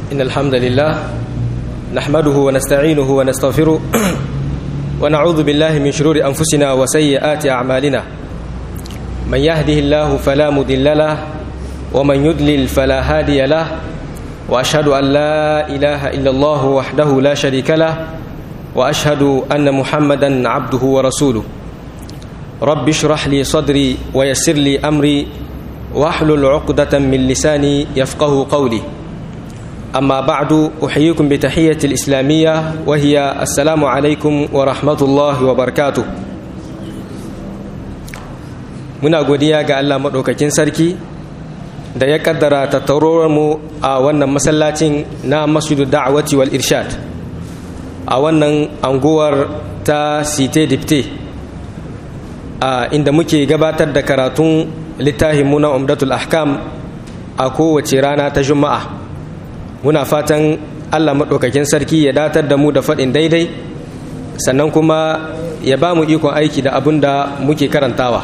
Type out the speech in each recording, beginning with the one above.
إن الحمد لله نحمده ونستعينه ونستغفره ونعوذ بالله من شرور أنفسنا وسيئات أعمالنا من يهده الله فلا مضل له ومن يضلل فلا هادي له وأشهد أن لا إله إلا الله وحده لا شريك له وأشهد أن محمدا عبده ورسوله رب اشرح لي صدري ويسر لي أمري واحلل عقدة من لساني يفقه قولي أما بعد أحييكم بتحية الإسلامية وهي السلام عليكم ورحمة الله وبركاته muna godiya ga Allah maɗaukakin sarki da ya kaddara mu a wannan masallacin na masjidu da'awati wal irshad a wannan anguwar ta site dipte a inda muke gabatar da karatun littafin muna umdatul ahkam a kowace rana ta juma'a muna fatan Allah maɗaukakin sarki ya datar da mu da faɗin daidai sannan kuma ya ba mu ikon aiki da abin da muke karantawa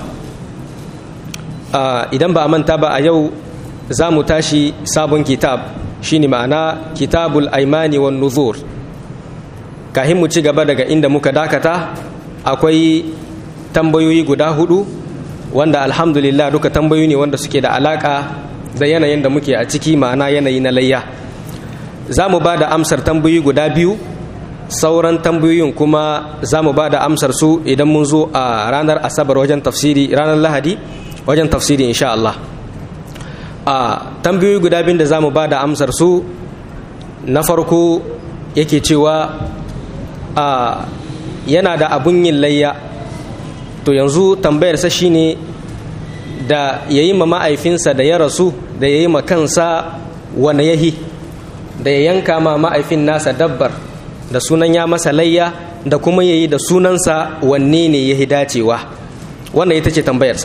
idan ba a manta ba a yau za mu tashi sabon kitab shine ma'ana kitabul aimani wan nuzur kahin mu ci gaba daga inda muka dakata akwai tambayoyi guda hudu wanda alhamdulillah duka tambayoyi ne wanda suke da alaka da yanayin da muke a ciki ma'ana yanayi na layya za mu ba da amsar tambayoyi guda biyu sauran tambayoyin kuma za mu ba da amsar su idan mun zo a ranar asabar wajen tafsiri ranar lahadi wajen tafsiri insha Allah a tambayoyi guda biyu da za mu ba da amsar su na farko yake cewa a yana da abun yin layya to yanzu tambayarsa shine da ya yi ma ma'aifinsa da ya rasu da ya yi ma kansa wane yahi da ya yanka ma ma'aifin nasa dabbar da sunan ya masa layya da kuma ya yi da sunansa wanne ne ya dacewa wannan ita ce tambayarsa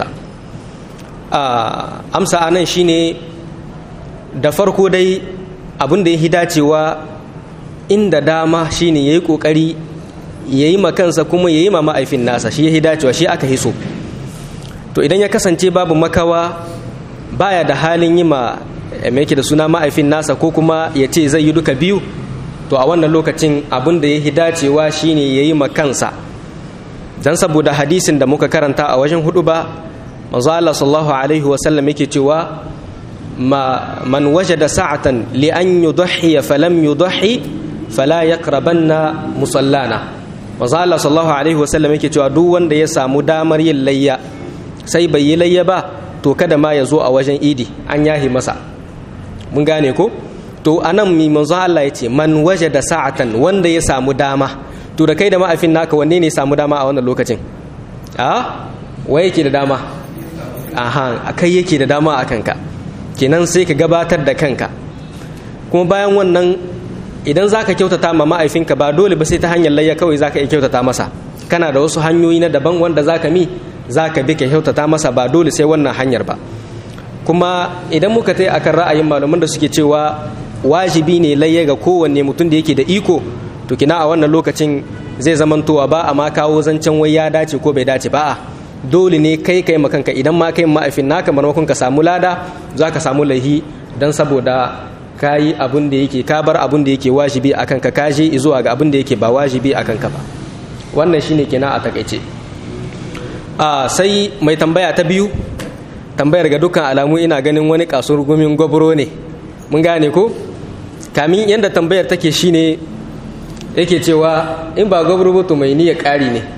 amsa anan shine da farko dai abin da ya dacewa inda dama shine ya yi ƙoƙari ya yi kansa kuma ya yi ma ma'aifin nasa shi ya dacewa shi aka hiso to idan ya kasance babu makawa baya da halin yi ma mai yake da suna ma'aifin nasa ko kuma ya ce zai yi duka biyu to a wannan lokacin abin da ya dacewa shine ya yi kansa don saboda hadisin da muka karanta a wajen hudu ba manzo Allah sallallahu alaihi wasallam yake cewa ma man wajada sa'atan li an yudhi falam yudhi fala yaqrabanna musallana manzo Allah sallallahu alaihi wasallam yake cewa duk wanda ya samu damar yin layya sai bai yi layya ba to kada ma ya zo a wajen idi an yahi masa mun gane ko to anan mi manzo Allah ya ce man wajada sa'atan wanda ya samu dama to da kai da ma'afin naka wanne ne samu dama a wannan lokacin a wai yake da dama aha kai yake da dama a kanka kenan sai ka gabatar da kanka kuma bayan wannan idan zaka kyautata ma ma'aifinka ba dole ba sai ta hanyar layya kawai zaka iya kyautata masa kana da wasu hanyoyi na daban wanda zaka mi zaka bi ka kyautata masa ba dole sai wannan hanyar ba kuma idan muka tai akan ra'ayin malaman da suke cewa wajibi ne layya ga kowanne mutum da yake da iko to kina a wannan lokacin zai zamantowa ba a ma kawo zancen wai ya dace ko bai dace ba a dole ne kai kai makanka idan ma kai ma'aifin naka maimakon ka samu lada za ka samu laihi don saboda ka yi abin da yake ka bar abin da yake wajibi a kanka ka je zuwa ga abin da yake ba wajibi a kanka ba wannan shine kenan a takaice a sai mai tambaya ta biyu tambayar ga dukkan alamu ina ganin wani kasuwar gumin gwabro ne mun gane ko kamin yadda tambayar take shine yake cewa in ba gwabro to mai niyyar ƙari ne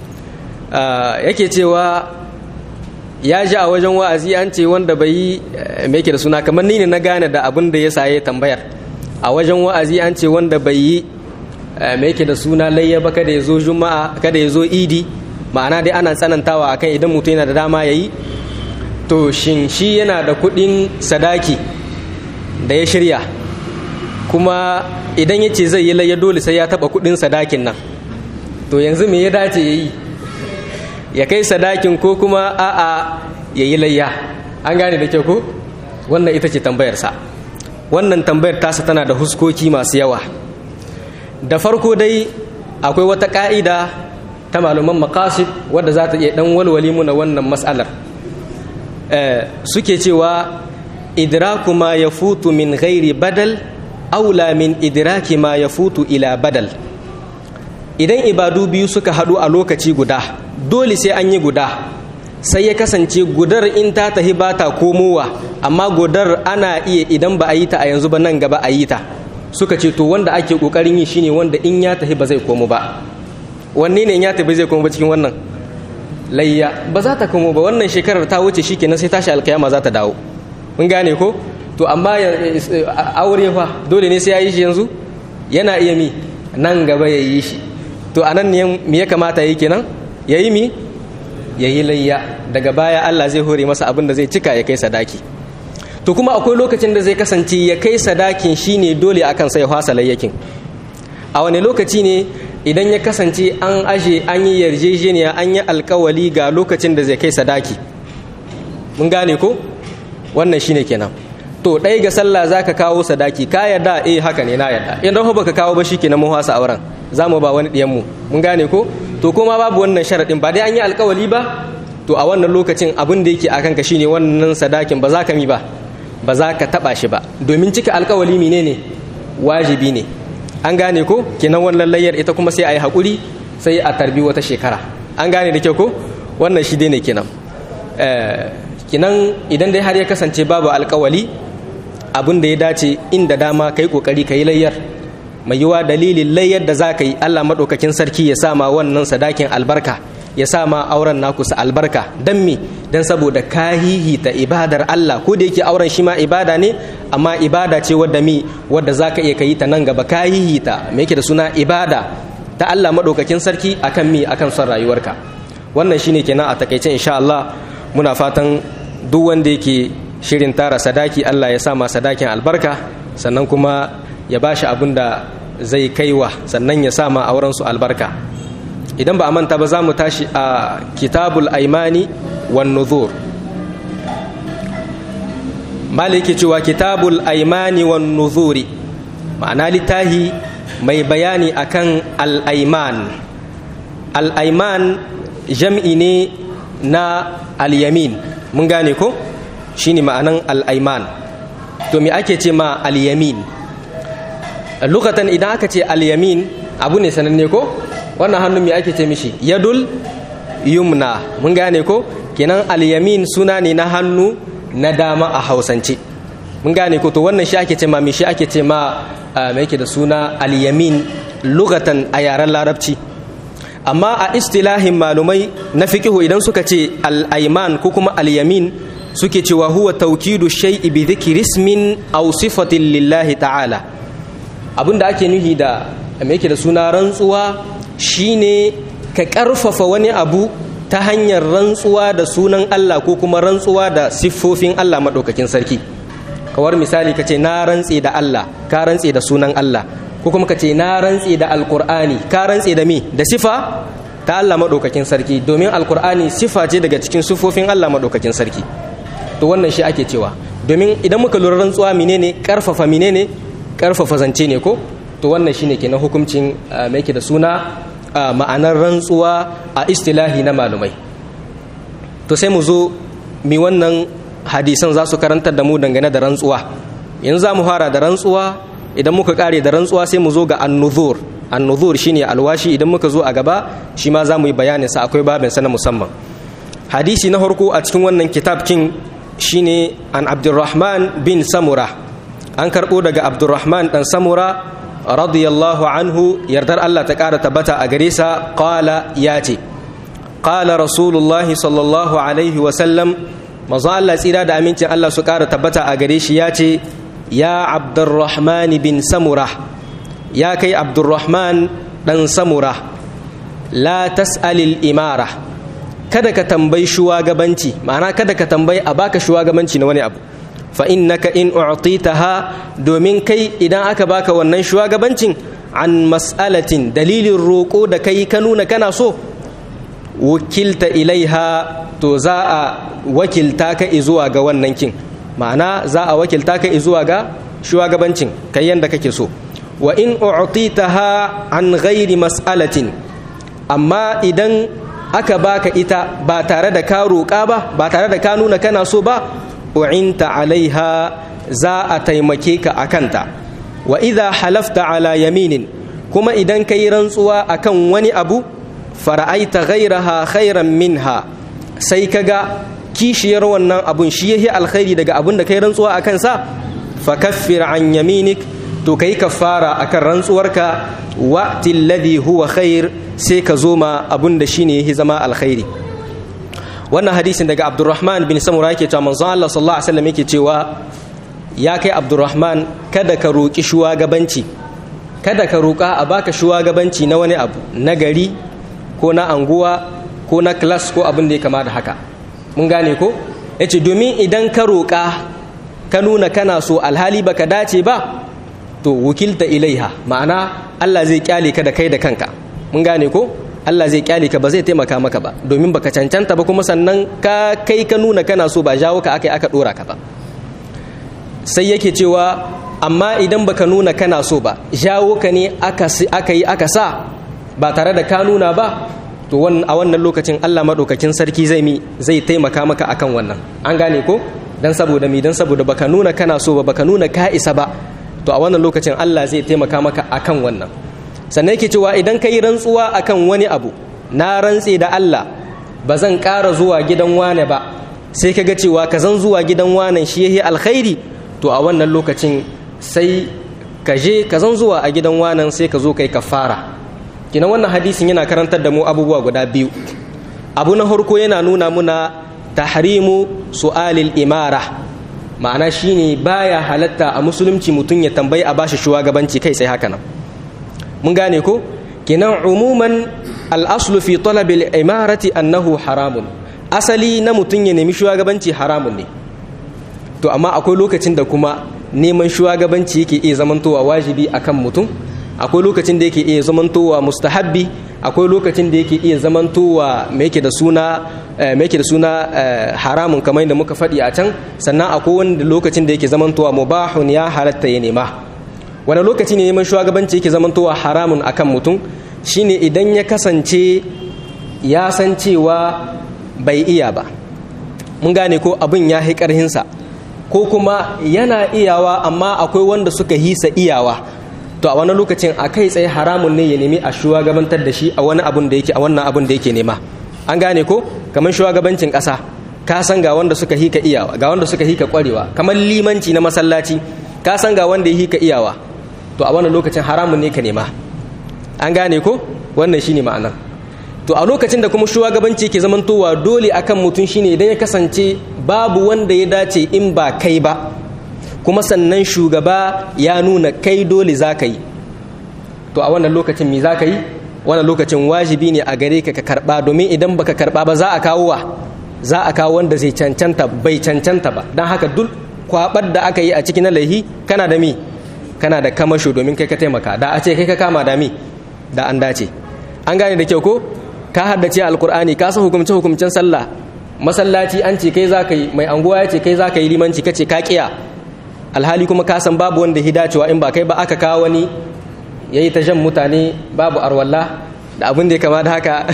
yake cewa ya ji a wajen wa'azi an ce wanda bai yi mai da suna kamar ni ne na gane da abin da ya saye tambayar a wajen wa'azi an ce wanda bai yi mai da suna layya ba kada ya zo juma'a kada ya zo idi ma'ana dai ana tsanantawa akan idan mutum yana da dama ya yi to shin shi yana da kuɗin sadaki da ya shirya kuma idan ya ce zai yi layya dole sai ya taɓa kuɗin sadakin nan to yanzu me ya dace ya yi ya kai sadakin ko kuma a'a ya yi layya an gane da kyau ko wannan ita ce tambayarsa wannan tambayar tasa tana da huskoki masu yawa da farko dai akwai wata ka'ida ta malaman makasid wadda za ta iya dan walwali muna wannan matsalar suke cewa idraku ma ya futu min ghairi badal aula min idraki ma yafutu ila badal idan ibadu biyu suka haɗu a lokaci guda dole sai an yi guda sai ya kasance gudar in ta tahi ba ta komowa amma gudar ana iya idan ba a yi ta a yanzu ba nan gaba a yi ta suka ce to wanda ake kokarin yi shine wanda in ya tahi ba zai komo ba wanne ne in ya tafi zai komo ba cikin wannan layya ba za ta komo ba wannan shekarar ta wuce shikenan sai tashi alkiyama za ta dawo mun gane ko to amma aure fa dole ne sai ya yi shi yanzu yana iya mi nan gaba ya yi shi to anan ne me ya kamata yi kenan ya yi mi ya yi layya daga baya Allah zai hore masa abin da zai cika ya kai sadaki to kuma akwai lokacin da zai kasance ya kai sadakin shine dole akan sai hwasa layyakin a wani lokaci ne idan ya kasance an aje an yi yarjejeniya an yi alkawali ga lokacin da zai kai sadaki mun gane ko wannan shine kenan to ɗaya ga sallah za ka kawo sadaki ka yarda eh haka ne na yarda in rahu baka kawo ba shi kenan mun hwasa auren za mu ba wani ɗiyanmu mun gane ko to kuma babu wannan sharaɗin ba dai an yi alkawali ba to a wannan lokacin abin da yake akan ka shine wannan sadakin ba za ka mi ba ba za ka taɓa shi ba domin cika alkawali mine ne wajibi ne an gane ko kenan wannan layyar ita kuma sai a yi haƙuri sai a tarbi wata shekara an gane da kyau ko wannan shi dai ne kenan kinan idan dai har ya kasance babu alkawali abin da ya dace inda dama ka yi ƙoƙari ka yi layyar mai yiwa dalilin layyar da za ka yi allah maɗaukakin sarki ya sama wannan sadakin albarka ya sama auren naku sa albarka don me don saboda kahihi ta ibadar allah ko da yake auren shi ma ibada ne amma ibada ce wadda mi wadda za ka iya ka yi ta nan gaba kahihi ta me yake da suna ibada ta allah maɗaukakin sarki akan mi akan son rayuwarka wannan shine kenan a takaice insha allah muna fatan duk wanda yake shirin tara sadaki Allah ya sama sadakin albarka sannan kuma ya ba shi abin da zai kaiwa sannan ya sama auren su albarka idan ba a manta ba za mu tashi a kitabul aimani wan nuzur mali yake cewa kitabul aimani wan nuzuri ma'ana littahi mai bayani akan al-aiman al-aiman jam'i ne na al-yamin mun gane ko shine ma'anan al'aiman to me ake ce ma al'yamin lokatan idan aka ce al'yamin abu ne sananne ko wannan hannun me ake ce mishi yadul yumna mun gane ko kenan al'yamin suna ne na hannu na dama a hausance mun gane ko to wannan shi ake ce ma me shi ake ce ma me yake da suna al'yamin lokatan a yaren larabci amma a istilahin malumai na fikihu idan suka ce al'aiman ko kuma al'yamin suke cewa huwa taukidu shay'i bi dhikri ismin aw sifatin lillahi ta'ala abinda ake nuhi da me yake da suna rantsuwa shine ka karfafa wani abu ta hanyar rantsuwa da sunan Allah ko kuma rantsuwa da siffofin Allah madaukakin sarki kawar misali kace na rantse da Allah ka rantse da sunan Allah ko kuma kace na rantse da alqur'ani ka rantse da me da sifa ta Allah madaukakin sarki domin alqur'ani sifa ce daga cikin siffofin Allah madaukakin sarki to wannan shi ake cewa domin idan muka lura rantsuwa menene karfafa menene karfafa zance ne ko to wannan shine kenan hukuncin mai yake da suna ma'anar rantsuwa a istilahi na malumai to sai mu zo mi wannan hadisan za su karantar da mu dangane da rantsuwa yanzu za mu fara da rantsuwa idan muka kare da rantsuwa sai mu zo ga annuzur annuzur shine alwashi idan muka zo a gaba shi ma za mu yi bayanin sa akwai babin sa na musamman hadisi na farko a cikin wannan kitab kin shine an abdurrahman bin samura an karɓo daga abdurrahman ɗan samura radiyallahu anhu yardar allah ta ƙara tabbata a gare sa ƙala ya ce ƙala rasulullahi sallallahu alaihi wasallam mazu allah tsira da amincin allah su ƙara tabbata a gare shi ya ce ya abdurrahman bin samura ya kai abdurrahman ɗan samura la tas'alil imara kada ka tambayi shugabanci ma'ana kada ka tambayi a baka shugabanci na wani abu fa innaka in u'titaha domin kai idan aka baka wannan shugabancin an mas'alatin dalilin roƙo da kai ka nuna kana so wakilta ilaiha to za a wakilta ka zuwa ga wannan kin ma'ana za a wakilta ka zuwa ga shugabancin kai yanda kake so wa in u'titaha an ghairi mas'alatin amma idan aka baka ita ba tare da ka roƙa ba ba tare da ka nuna kana so ba u'inta alaiha za a taimake ka a kanta wa idha halafta ala yaminin kuma idan kai rantsuwa akan wani abu fara'aita ghairaha khairan minha sai kaga kishiyar wannan abun shi yahi alkhairi daga abun da kai rantsuwa akan sa fakaffir an yaminik to kai kafara akan rantsuwarka wa tilladhi huwa khair sai ka zo ma abun da shine yahi zama alkhairi wannan hadisin daga Abdurrahman bin Samura yake cewa manzon Allah sallallahu alaihi wasallam yake cewa ya kai Abdurrahman kada ka roki shugabanci kada ka roka a baka shugabanci na wani abu na gari ko na anguwa ko na class ko abin da ya kama da haka mun gane ko yace domin idan ka roka ka nuna kana so alhali baka dace ba to wukilta ilaiha ma'ana Allah zai kyale ka da kai da kanka mun gane ko Allah zai kyale ka ba zai taimaka maka ba domin baka cancanta ba kuma sannan ka kai ka nuna kana so ba jawo ka akai aka dora ka ba sai yake cewa amma idan baka nuna kana so ba jawo ka ne aka yi aka sa ba tare da ka nuna ba to a wannan lokacin Allah maɗaukakin sarki zai mi zai taimaka maka akan wannan an gane ko dan saboda mi dan saboda baka nuna kana so ba baka nuna ka isa ba to a wannan lokacin Allah zai taimaka maka akan wannan sannan yake cewa idan ka yi rantsuwa akan wani abu na rantse da Allah ba zan ƙara zuwa gidan wane ba sai ka ga cewa ka zan zuwa gidan wanan shi yahi alkhairi to a wannan lokacin sai ka je ka zan zuwa a gidan wanan sai ka zo kai kafara kina wannan hadisin yana karantar da mu abubuwa guda biyu abu na farko yana nuna muna tahrimu su'alil imara ma'ana shine baya halatta a musulunci mutum ya tambayi a bashi shugabanci kai sai haka nan mun gane ko kinan umuman al'aslu fi talabil imarati annahu haramun asali na mutum ya nemi shugabanci haramun ne to amma akwai lokacin da kuma neman shugabanci yake iya zamantowa wajibi akan mutum akwai lokacin da yake iya zamantowa mustahabbi akwai lokacin da yake iya zamantowa me yake da suna me yake da suna haramun kamar yadda muka faɗi a can sannan akwai wanda lokacin da yake zamantowa mubahun ya halatta ya nema wani lokaci ne neman shugabanci yake zamantowa haramun akan mutum shine idan ya kasance ya san cewa bai iya ba mun gane ko abin ya hi ƙarhinsa ko kuma yana iyawa amma akwai wanda suka hisa iyawa to a wani lokacin a kai tsaye haramun ne ya nemi a shugabantar da shi a wani abun da yake a wannan abun da yake nema an gane ko kamar shugabancin ƙasa ka san ga wanda suka hika iyawa ga wanda suka hika ƙwarewa kamar limanci na masallaci ka san ga wanda ya hika iyawa to a wannan lokacin haramun ne ka nema an gane ko wannan shine ma'anar to a lokacin da kuma shugabanci ke zamantowa dole akan mutum shine idan ya kasance babu wanda ya dace in ba kai ba kuma sannan shugaba ya nuna kai dole za ka yi to a wannan lokacin me za ka yi wannan lokacin wajibi ne a gare ka ka karba domin idan baka karba ba za a kawo wa za a kawo wanda zai cancanta bai cancanta ba don haka duk kwabar da aka yi a cikin laihi kana da mi kana da kamasho domin kai ka taimaka da a ce kai ka kama da mi da an dace an gane da kyau ko ka haddace alkur'ani ka san hukumce hukumcen sallah masallaci an ce kai za ka yi mai anguwa ya ce kai za ka yi limanci ka ce ka kiya alhali kuma ka san babu wanda ya dacewa in ba kai ba aka kawo wani ya yi ta jan mutane babu arwalla da abin da ya kama da haka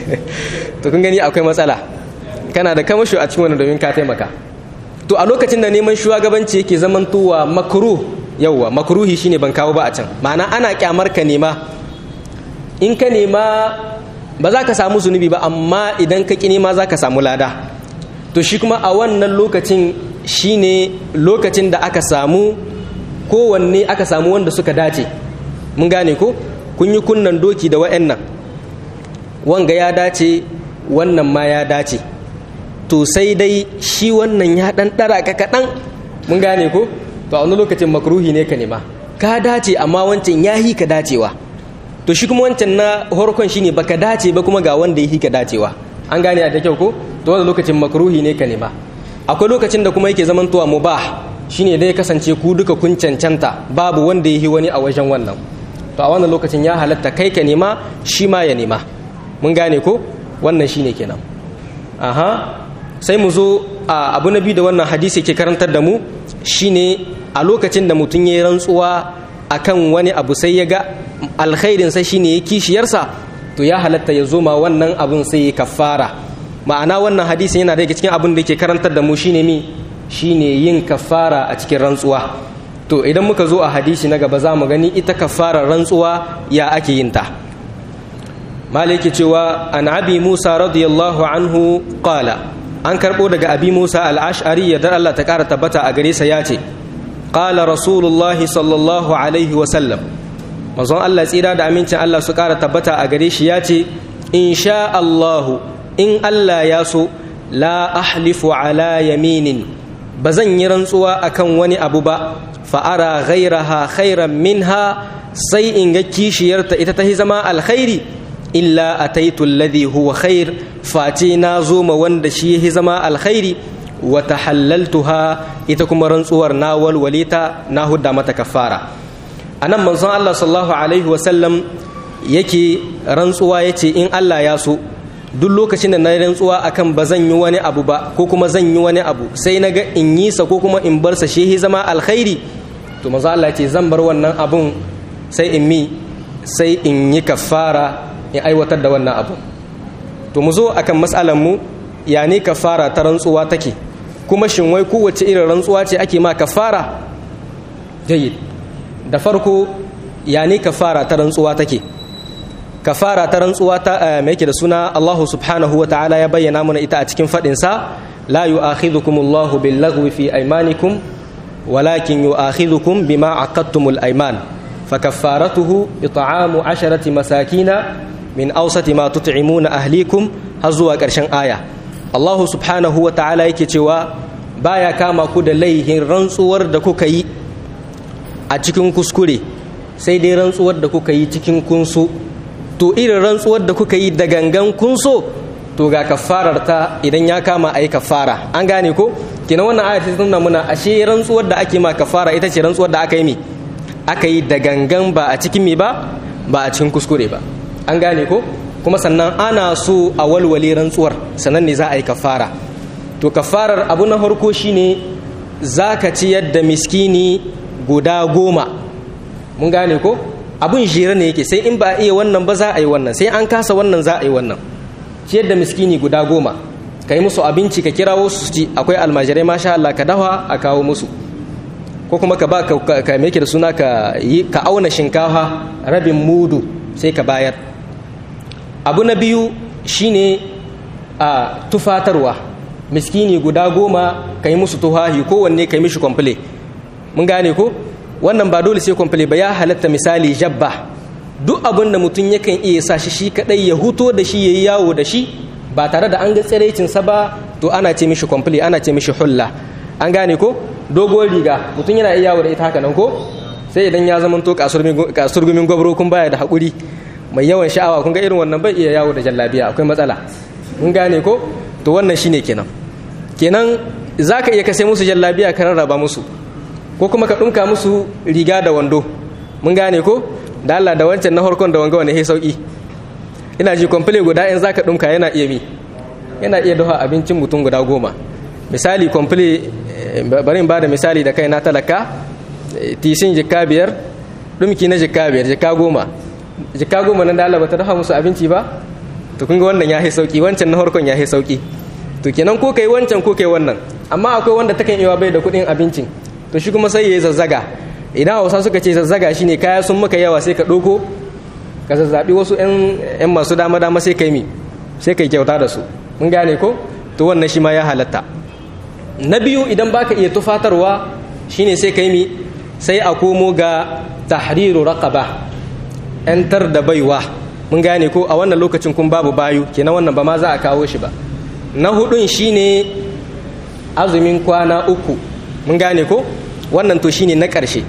to kun gani akwai matsala kana da kamasho a cikin wani domin ka taimaka to a lokacin da neman shugabanci yake zamantowa makruh yauwa makruhi shine ban kawo ba a can ma'ana ana kyamar ka nema in ka nema ba za ka samu zunubi ba amma idan ka ƙi nema za ka samu lada to shi kuma a wannan lokacin shine lokacin da aka samu kowanne aka samu wanda suka dace mun gane ko kun yi kunnan doki da wa'annan wanga ya dace wannan ma ya dace to sai dai shi wannan ya ɗan ɗara ka kaɗan mun gane ko to a wani lokacin makruhi ne ka nema ka dace amma wancan ya yi ka dacewa to shi kuma wancan na horkon shine baka dace ba kuma ga wanda yi ka dacewa an gane a da kyau ko to wani lokacin makruhi ne ka nema akwai lokacin da kuma yake zamantowa mubah shine dai kasance ku duka kun cancanta babu wanda yi wani a wajen wannan to a wannan lokacin ya halatta kai ka nema shi ma ya nema mun gane ko wannan shine kenan aha sai mu zo a abu na biyu da wannan hadisi ke karantar da mu shine a lokacin da mutum ya yi rantsuwa akan wani abu sai ya ga alkhairin sai shine ya kishiyarsa to ya halatta ya zo ma wannan abun sai ya kafara ma'ana wannan hadisin yana daga cikin abin da ke karantar da mu shine mi shine yin kafara a cikin rantsuwa to idan muka zo a hadisi na gaba za mu gani ita kafarar rantsuwa ya ake yin ta maliki cewa an abi musa radiyallahu anhu qala an karbo daga abi musa al-ash'ari ya dar Allah ta kara tabbata a gare sa yace qala rasulullah sallallahu alaihi wa sallam manzon Allah tsira da amincin Allah su kara tabbata a gare shi yace insha Allah in Allah ya so la ahlifu ala yaminin bazan yi rantsuwa akan wani abu ba fa'ara ghairaha khairan minha sai in ga kishiyarta ita ta zama alkhairi illa ataitu alladhi huwa khair face na zo ma wanda shi ya zama alkhairi wa tahallaltuha ita kuma rantsuwar na walwalita na hudda mata kafara anan manzon Allah sallallahu alaihi wa sallam yake rantsuwa yace in Allah ya so duk lokacin da na rantsuwa akan ba zan yi wani abu ba ko kuma zan yi wani abu sai na ga in yi sa ko kuma in bar sa shi zama alkhairi to manzo Allah ce zan bar wannan abun sai in mi sai in yi kafara in aiwatar da wannan abu to mu zo akan mas'alan mu ya ne kafara ta rantsuwa take kuma shin wai kowace irin rantsuwa ce ake ma kafara jayyid da farko ya ne kafara ta rantsuwa take kafara ta rantsuwa ta mai yake da suna Allah subhanahu wa ta'ala ya bayyana mana ita a cikin fadin sa la yu'akhidhukumullahu bil laghwi fi aymanikum walakin yu'akhidhukum bima aqadtumul ayman fakaffaratuhu it'amu 'asharati masakina min awsati ma tut'imuna ahlikum har zuwa ƙarshen aya Allah subhanahu wa ta'ala yake cewa baya kama ku da laihin rantsuwar da kuka yi a cikin kuskure sai dai rantsuwar da kuka yi cikin kunsu to irin rantsuwar da kuka yi da gangan kunso to ga kafarar ta idan ya kama a yi kafara an gane ko kina wannan ayat ta nuna muna ashe rantsuwar da ake ma kafara ita ce rantsuwar da aka yi mi aka yi da gangan ba a cikin mi ba ba a cikin kuskure ba an gane ko kuma sannan ana so a walwale rantsuwar sannan ne za a yi kafara to kafarar abu na farko shine za ka ci yadda miskini guda goma mun gane ko abun jere ne yake sai in ba a iya wannan ba za a yi wannan sai an kasa wannan za a yi wannan ciyar da miskini guda goma ka yi musu abinci ka kirawo su ci akwai almajirai masha Allah ka dawa a kawo musu ko kuma ka ba ka meke da suna ka yi ka auna shinkafa rabin mudu sai ka bayar abu na biyu shine a tufatarwa miskini guda goma ka yi musu tuhahi kowanne ka yi mishi kwamfule mun gane ko wannan ba dole sai kwamfule ba ya halatta misali jabba duk abin da mutum yakan iya sa shi shi kadai ya huto da shi ya yi yawo da shi ba tare da an ga tsiraicinsa ba to ana ce mishi kwamfule ana ce mishi hulla an gane ko dogon riga mutum yana iya yawo da ita haka nan ko sai idan ya zama to kasurgumin gwabro kun baya da haƙuri mai yawan sha'awa kun ga irin wannan bai iya yawo da jallabiya akwai matsala mun gane ko to wannan shine kenan kenan zaka iya kasai musu jallabiya ka rarraba musu ko kuma ka ɗunka musu riga da wando mun gane ko da Allah da wancan na harkon da wanga wani sauki ina ji kwamfule guda in zaka ɗunka yana iya mi yana iya dafa abincin mutum guda goma misali kwamfule bari in bada misali da kai na talaka tishin jikka biyar ɗumki na jikka biyar jikka goma jikka goma nan da Allah bata dafa musu abinci ba to kun ga wannan ya sauki wancan na harkon ya sauki to kenan ko kai wancan ko kai wannan amma akwai wanda takan iya bai da kuɗin abincin to shi kuma sai ya yi zazzaga idan hausa suka ce zazzaga shine kaya sun maka yawa sai ka ɗauko ka zazzaɓi wasu 'yan masu dama dama sai ka yi mi sai ka yi kyauta da su mun gane ko to wannan shi ma ya halatta na biyu idan baka iya tufatarwa shine sai ka yi mi sai a komo ga tahriru raqaba yantar da baiwa mun gane ko a wannan lokacin kun babu bayu kenan wannan ba ma za a kawo shi ba na hudun shine azumin kwana uku mun gane ko wannan to shine na ƙarshe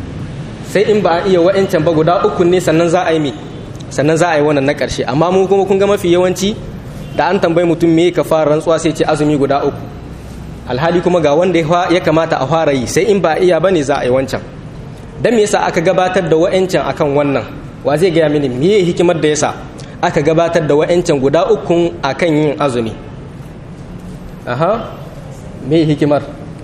sai in ba a iya wa'ancan ba guda uku ne sannan za a yi mi sannan za a yi wannan na ƙarshe amma mu kuma kun ga mafi yawanci da an tambayi mutum me ka fara rantsuwa sai ce azumi guda uku alhali kuma ga wanda ya kamata a fara yi sai in ba a iya bane za a yi wancan dan me yasa aka gabatar da wa'ancan akan wannan wa zai gaya mini me hikimar da yasa aka gabatar da wa'ancan guda uku akan yin azumi aha me hikimar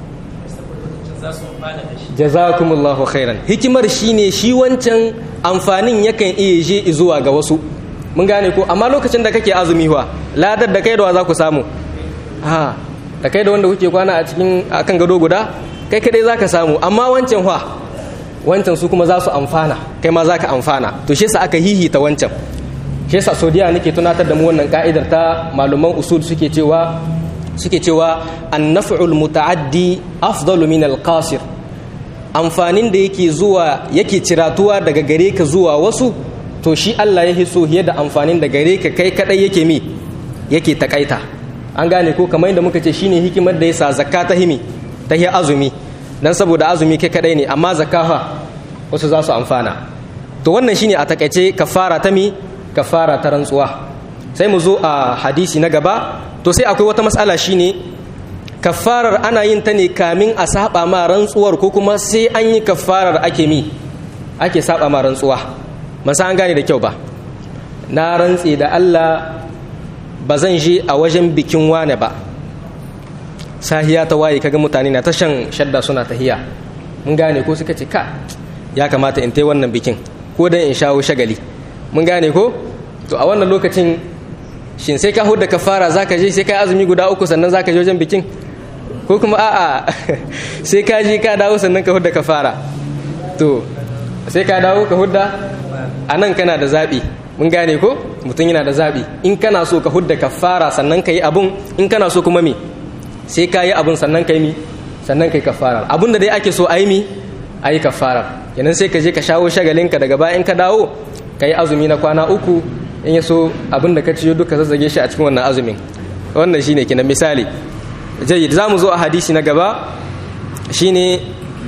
jazakumullahu khairan hikimar shine shi wancan amfanin yakan iya je zuwa ga wasu mun gane ko amma lokacin da kake azumi wa ladar da kai da za ku samu ha da kai da wanda kuke kwana a cikin akan gado guda kai kadai zaka samu amma wancan fa wancan su kuma za su amfana kai ma zaka amfana to shi yasa aka hihita wancan shi yasa sodiya nake tunatar da mu wannan ka'idar ta malaman usul suke cewa suke cewa an-naf'ul muta'addi afdalu min al-qasir amfanin da yake zuwa yake ciratuwa daga gare ka zuwa wasu to shi Allah ya so fiye da amfanin da gare ka kai kadai yake mi yake takaita an gane ko kamar yadda muka ce shine hikimar da yasa zakka ta himi ta hi azumi dan saboda azumi kai kadai ne amma zakka fa wasu za su amfana to wannan shine a takaice kafara ta mi kafara ta rantsuwa sai mu zo a hadisi na gaba to sai akwai wata matsala shine kafarar ana yin ta ne kamin a saba ma rantsuwar ko kuma sai an yi kafarar ake mi ake saba ma rantsuwa masa an gane da kyau ba na rantse da Allah ba zan je a wajen bikin wane ba sahiya ta waye kaga mutane na ta shan shadda suna tahiya mun gane ko suka ce ka ya kamata in tai wannan bikin ko dan in shawo shagali mun gane ko to a wannan lokacin shin sai ka hudda kafara zaka je sai ka azumi guda uku sannan zaka je wajen bikin ko kuma a'a sai ka je ka dawo sannan ka hudda kafara to sai ka dawo ka hudda a nan kana da zaɓi mun gane ko mutum yana da zaɓi in kana so ka hudda kafara sannan ka yi abun in kana so kuma me sai ka yi abun sannan ka yi mi sannan ka yi kafara abun da dai ake so a yi mi a yi kafara kenan sai ka je ka shawo shagalinka daga baya in ka dawo ka yi azumi na kwana uku in ya so abin da ka ciyo duka zazzage shi a cikin wannan azumin wannan shine kenan misali jayyid za mu zo a hadisi na gaba shine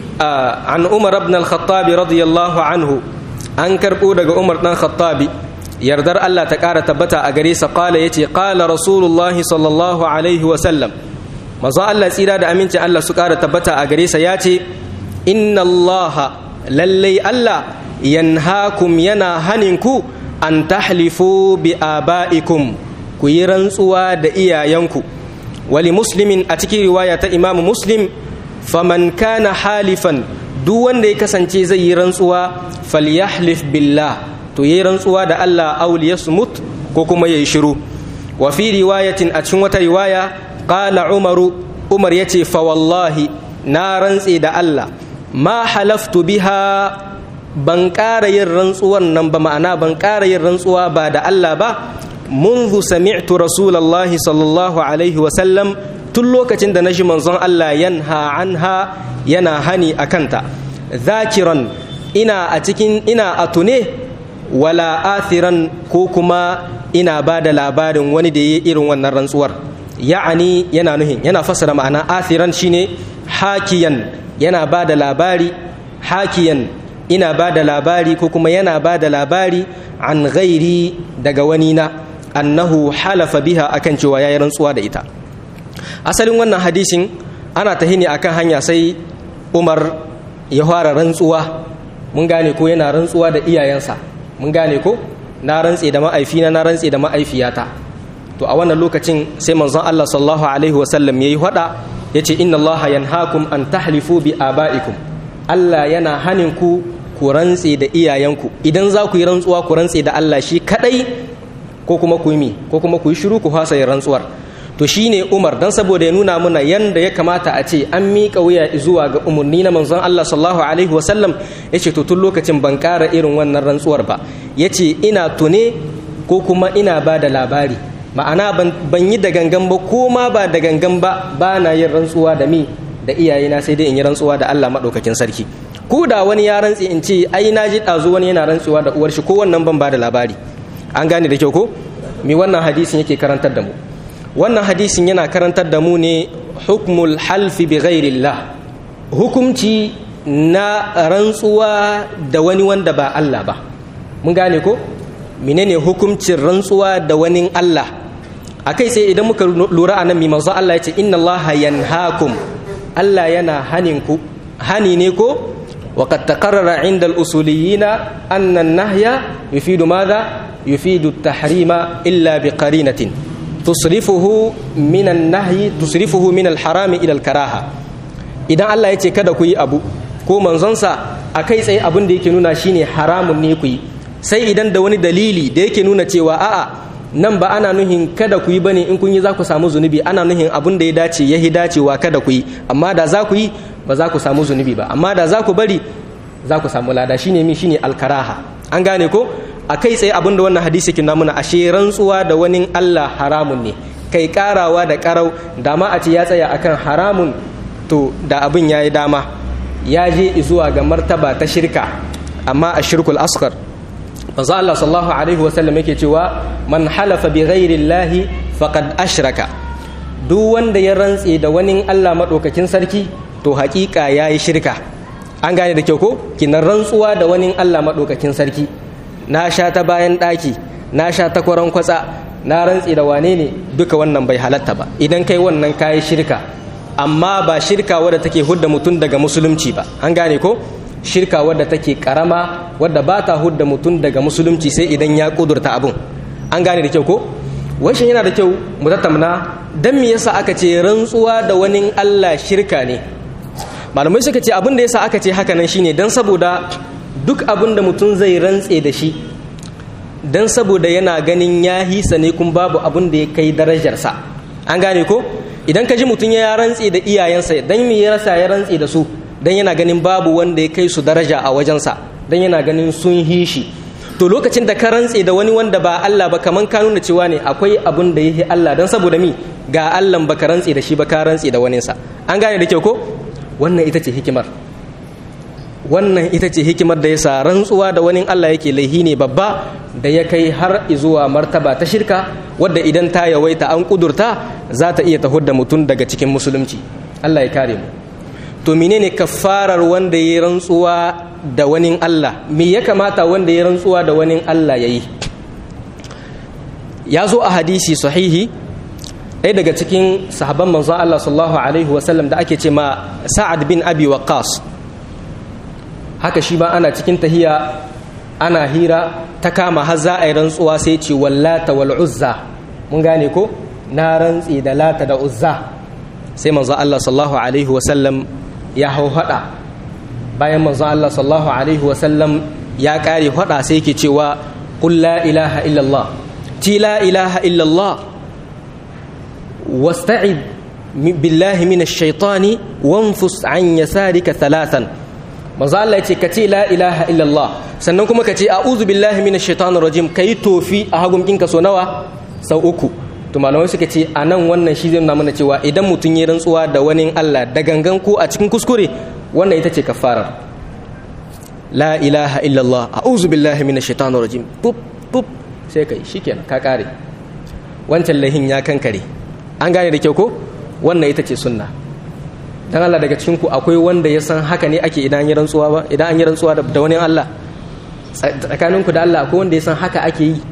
an umar ibn al-khattab radiyallahu anhu an karbo daga umar dan khattabi yardar Allah ta kara tabbata a gare sa qala yace qala rasulullah sallallahu alaihi wa sallam manzo Allah tsira da aminci Allah su kara tabbata a gare sa yace inna Allah lallai Allah yanhakum yana haninku an tahlifu bi aba'ikum ku yi rantsuwa da iyayenku wali muslimin a cikin riwaya ta imamu muslim faman kana halifan duk wanda ya kasance zai yi rantsuwa falyahlif billah to yi rantsuwa da Allah aw liyasmut ko kuma yayi shiru wa fi riwayatin a cikin wata riwaya qala umaru umar yace fa wallahi na rantse da Allah ma halaftu biha ban ƙara yin rantsuwan nan ba ma'ana ban ƙara yin rantsuwa ba da Allah ba منذ سمعت رسول الله صلى الله عليه وسلم tun lokacin da na shi manzon Allah yanha anha yana hani a kanta zakiran ina a cikin ina a tune wala athiran ko kuma ina ba da labarin wani da ya irin wannan rantsuwar ya'ani yana nuhin yana fassara ma'ana athiran shine hakiyan yana ba da labari hakiyan ina ba da labari ko kuma yana ba da labari an gairi daga wani na annahu halafa biha akan cewa yayi rantsuwa da ita asalin wannan hadisin ana tahini akan hanya sai Umar ya fara rantsuwa mun gane ko yana rantsuwa da iyayensa mun gane ko na rantse da ma'aifina na rantse da ma'aifiyata to a wannan lokacin sai manzon Allah sallallahu alaihi wasallam yayi hada yace inna Allah yanhaakum an tahlifu bi abaikum Allah yana hanin ku ku rantse da iyayenku idan za ku yi rantsuwa ku rantse da Allah shi kadai ko kuma ku yi ko kuma ku yi shiru ku fasa yin rantsuwar to shine Umar dan saboda ya nuna mana yanda ya kamata a ce an miƙa wuya zuwa ga umarni na manzon Allah sallallahu alaihi wasallam yace to tun lokacin ban ƙara irin wannan rantsuwar ba yace ina tune ko kuma ina ba da labari ma'ana ban yi da gangan ba ko ma ba da gangan ba ba na yin rantsuwa da mi da iyayena sai dai in yi rantsuwa da Allah maɗaukakin sarki ko da wani ya rantsi in ce ai na ji ɗazu wani yana rantsuwa da uwar shi ko wannan ban ba da labari an gane da kyau ko me wannan hadisin yake karantar da mu wannan hadisin yana karantar da mu ne hukmul halfi bi ghairillah hukumci na rantsuwa da wani wanda ba Allah ba mun gane ko menene hukumcin rantsuwa da wani Allah akai sai idan muka lura anan mi manzo Allah ya ce inna Allah yanhaakum Allah yana hanin ku hani ne ko وقد تقرر عند الأصوليين أن النهي يفيد ماذا؟ يفيد التحريم إلا بقرينة تصرفه من النهي تصرفه من الحرام إلى الكراهة إذا الله يتي كذا كوي أبو ko manzonsa a kai tsaye abin da yake nuna shine haramun ne ku yi sai idan da wani dalili da yake nuna cewa a'a nan ba ana nuhin kada ku yi bane in kun yi za ku samu zunubi ana nuhin abin da ya dace ya dacewa kada ku yi amma da za ku yi ba za ku samu zunubi ba amma da za ku bari za ku samu lada shine mi shine alkaraha an gane ko a kai tsaye abin da wannan hadisi kin namuna ashe rantsuwa da wani Allah haramun ne kai karawa da karau da ma a ce ya tsaya akan haramun to da abin yayi dama ya je zuwa ga martaba ta shirka amma a shirkul asghar manzo Allah sallallahu alaihi wasallam yake cewa man halafa bi ghairi llahi faqad ashraka duk wanda ya rantse da wani Allah madaukakin sarki to hakika yayi shirka an gane da kyau ko kinan rantsuwa da wani Allah madaukakin sarki na sha ta bayan daki na sha ta kwaran kwatsa na rantse da wane ne duka wannan bai halatta ba idan kai wannan kayi shirka amma ba shirka wadda take hudda mutum daga musulunci ba an gane ko shirka wadda take karama wadda ba ta hudda mutum daga musulunci sai idan ya kudurta abun an gane da kyau ko washin yana da kyau mu tattauna dan me yasa aka ce rantsuwa da wani Allah shirka ne malamai suka ce abin da yasa aka ce haka nan shine dan saboda duk abin da mutum zai rantse da shi dan saboda yana ganin ya hisa ne kun babu abin da ya kai darajarsa an gane ko idan ka ji mutum ya rantse da iyayensa dan me ya rasa ya rantse da su dan yana ganin babu wanda ya kai su daraja a wajensa dan yana ganin sun hishi to lokacin da ka rantse da wani wanda ba Allah ba kaman ka nuna cewa ne akwai abun da yake Allah dan saboda mi ga Allah ba ka rantse da shi ba ka rantse da waninsa an gane da kyau ko wannan ita ce hikimar wannan ita ce hikimar da yasa rantsuwa da wani Allah yake laihi ne babba da ya kai har zuwa martaba ta shirka wadda idan ta yawaita an kudurta za ta iya tahud da mutum daga cikin musulunci Allah ya kare mu to menene kafarar wanda ya rantsuwa da wani Allah me ya kamata wanda ya rantsuwa da wani Allah yayi ya zo a hadisi sahihi ɗaya daga cikin sahabban manzon Allah sallallahu alaihi wasallam da ake ce ma Sa'ad bin Abi Waqqas haka shi ba ana cikin tahiya ana hira ta kama har za a yi rantsuwa sai ce wallata wal uzza mun gane ko na rantsi da lata da uzza sai manzon Allah sallallahu alaihi wasallam ya hau hada bayan manzon Allah sallallahu alaihi wasallam ya kare hada sai yake cewa qul la ilaha illallah ti la ilaha illallah wasta'id billahi minash shaitani wanfus an yasarika thalathan manzo Allah ya ce ka ce la ilaha illallah sannan kuma ka ce a'udhu billahi minash shaitanir rajim kai tofi a hagun kinka so nawa sau uku to malamai suka ce a nan wannan shi zai nuna mana cewa idan mutum ya rantsuwa da wani Allah da gangan ko a cikin kuskure wannan ita ce kafarar la ilaha illallah a'udhu billahi minash shaitanir rajim pup pup sai kai shikenan ka kare wancan lahin ya kankare an gane da kyau ko wannan ita ce sunna dan Allah daga cikin ku akwai wanda ya san haka ne ake idan yi rantsuwa ba idan an yi rantsuwa da wani Allah tsakanin ku da Allah akwai wanda ya san haka ake yi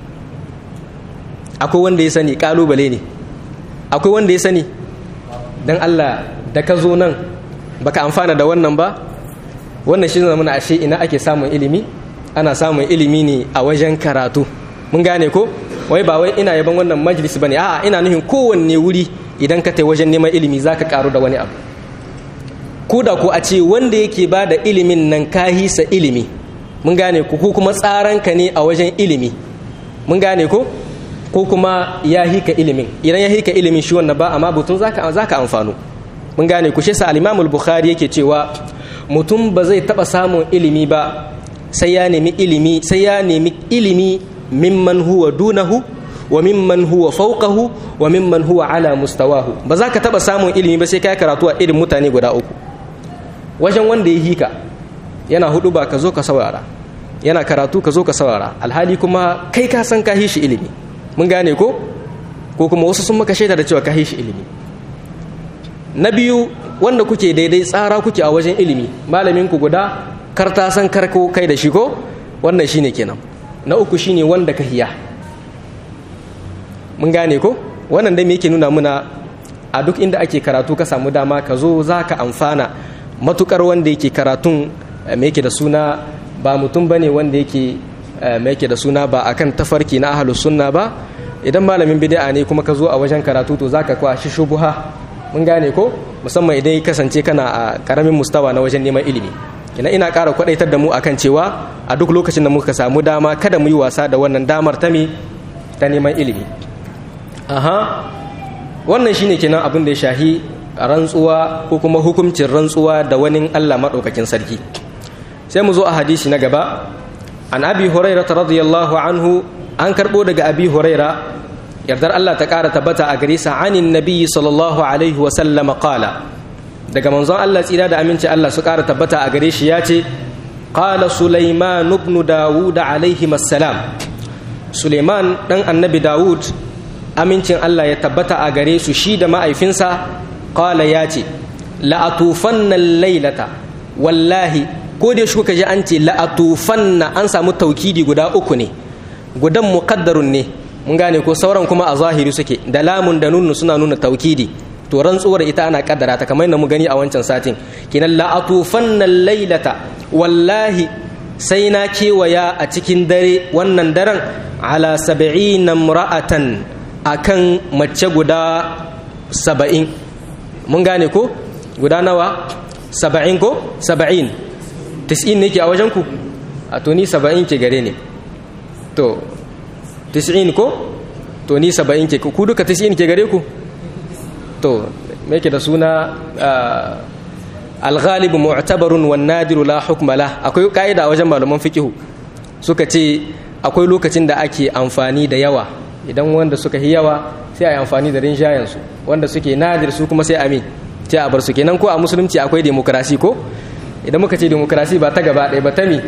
akwai wanda ya sani kalubale ne akwai wanda ya sani dan Allah da ka zo nan baka amfana da wannan ba wannan shi muna ashe ina ake samun ilimi ana samun ilimi ne a wajen karatu mun gane ko wai ba wai ina yaban wannan majalis bane a'a ina nufin kowanne wuri idan ka tai wajen neman ilimi zaka karu da wani abu ko da ko a ce wanda yake ba da ilimin nan ka hisa ilimi mun gane ko kuma tsaranka ne a wajen ilimi mun gane ko ko kuma ya hika ilimin idan ya hika ilimin shi wannan ba amma butun zaka zaka amfano mun gane ku shi sa al-Imam al-Bukhari yake cewa mutum ba zai taba samun ilimi ba sai ya nemi ilimi sai ya nemi ilimi mimman huwa dunahu wa mimman huwa fawqahu wa mimman huwa ala mustawahu ba za ka taba samun ilimi ba sai kai karatu a irin mutane guda uku wajen wanda ya hika yana hudu ba ka zo ka saurara yana karatu ka zo ka saurara alhali kuma kai ka san ka shi ilimi mun gane ko ko kuma wasu sun maka shaida da cewa ka shi ilimi na biyu wanda kuke daidai tsara kuke a wajen ilimi malamin ku guda kar ta san karko kai da shi ko wannan shine kenan na uku shine wanda ka hiya mun gane ko wannan dai me yake nuna muna a duk inda ake karatu ka samu dama ka zo za ka amfana matukar wanda yake karatun me yake da suna ba mutum bane wanda yake me yake da suna ba akan tafarki na ahlus sunna ba idan malamin bid'a ne kuma ka zo a wajen karatu to zaka kwashi shubuha mun gane ko musamman idan ya kasance kana a karamin mustawa na wajen neman ilimi ina ina ƙara kwadaitar da mu akan cewa a duk lokacin da muka samu dama kada mu yi wasa da wannan damar ta me ta neman ilimi aha wannan shine kenan abin da ya shahi rantsuwa ko kuma hukuncin rantsuwa da wani Allah maɗaukakin sarki sai mu zo a hadisi na gaba an abi huraira radiyallahu anhu an karɓo daga abi huraira yardar Allah ta ƙara tabbata a gare sa anin nabiyyi sallallahu alaihi wa sallama qala daga manzon Allah tsira da aminci Allah su ƙara tabbata a gare shi ya ce qala sulaiman ibn dawud alaihi assalam suleiman dan annabi dawud amincin Allah ya tabbata a gare su shi da ma'aifinsa qala ya ce la'atufanna lailata wallahi ko da shi ji an ce la'atufanna an samu taukidi guda uku ne gudan muqaddarun ne mun gane ko sauran kuma a zahiri suke da lamun da nunnu suna nuna taukidi to rantsuwar ita ana kaddara ta kamar yadda mu gani a wancan satin kinan la'atufanna lailata wallahi sai na kewaya a cikin dare wannan daren ala sab'ina imra'atan akan mace guda saba'in mun gane ko guda nawa saba'in ko saba'in tis'in ne ke a wajen ku a to ni saba'in ke gare ne to tis'in ko to ni saba'in ke ku duka tis'in ke gare ku to me ke da suna alghalibu mu'tabarun wan nadiru la hukma la akwai kaida a wajen malaman fiqihu suka ce akwai lokacin da ake amfani da yawa idan wanda suka yi yawa sai a yi amfani da rinjayen su wanda suke nadir su kuma sai amin sai a bar su kenan ko a musulunci akwai demokrasi ko idan muka ce demokrasi ba ta gaba ɗaya ba ta mi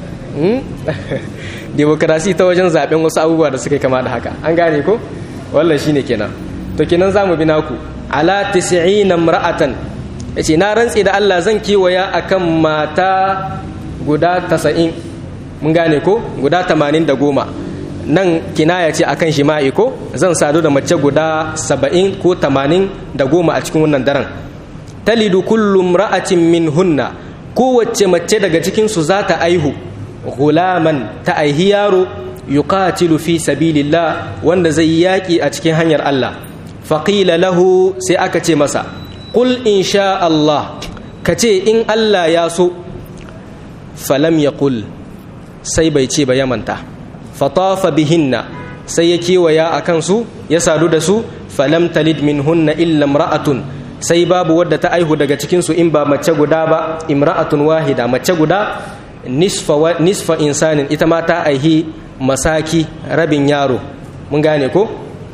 demokrasi ta wajen zaben wasu abubuwa da suka kama da haka an gane ko wallan shine kenan to kenan zamu bi naku ala 90 imra'atan yace na rantsi da Allah zan kiwaya akan mata guda 90 mun gane ko guda 80 da goma nan kinaya ce akan shima'i ko zan sadu da mace guda 70 ko 80 da goma a cikin wannan daren talidu kullu imra'atin minhunna kowace mace daga cikin su za ta aihu gulaman ta aihi yaro yuqatilu fi sabilillah wanda zai yaki a cikin hanyar Allah faqila lahu sai aka ce masa qul insha Allah kace in Allah ya so falam yaqul sai bai ce ba ya manta fatafa bihinna sai ya kewaya a kansu ya sadu da su falam talid minhunna illa imra'atun sai babu wadda ta aihu daga cikin su in ba mace guda ba imra'atun wahida mace guda nisfa nisfa insanin ita ma ta aihi masaki rabin yaro mun gane ko